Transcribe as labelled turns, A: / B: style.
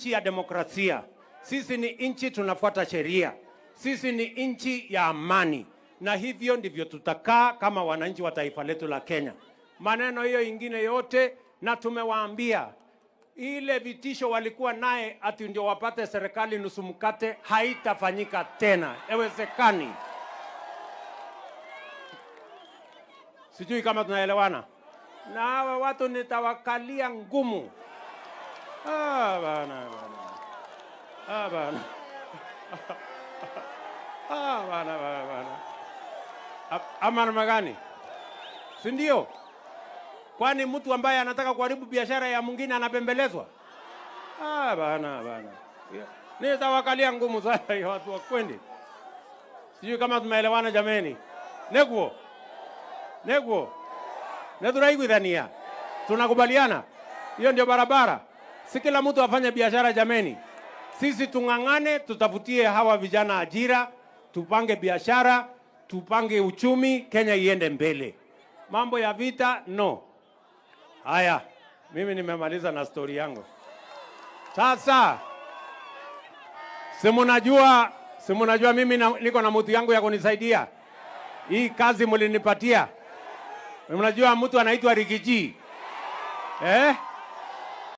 A: nchi ya demokrasia, sisi ni nchi tunafuata sheria, sisi ni nchi ya amani, na hivyo ndivyo tutakaa kama wananchi wa taifa letu la Kenya. Maneno hiyo ingine yote, na tumewaambia ile vitisho walikuwa naye ati ndio wapate serikali nusu mkate, haitafanyika tena, haiwezekani. Sijui kama tunaelewana. Na hawa watu nitawakalia ngumu. Ah, bana, bana. Ah, bana. Ah, bana, bana, bana. A- Ama namna gani? Si ndio? Kwani mtu ambaye anataka kuharibu biashara ya mwingine anapembelezwa? Ah, bana, bana. Yeah. Nitawakalia ngumu sana hiyo watu wa kwendi. Sijui kama tumeelewana jameni. Neguo. Neguo. Neturaiguithania. Tunakubaliana? Hiyo ndio barabara. Si kila mtu afanye biashara jameni. Sisi tung'ang'ane, tutafutie hawa vijana ajira, tupange biashara, tupange uchumi, Kenya iende mbele. Mambo ya vita no. Haya, mimi nimemaliza na stori yangu. Sasa si mnajua, si mnajua mimi na, niko na mtu yangu ya kunisaidia hii kazi mlinipatia. Mnajua mtu anaitwa Rigiji eh?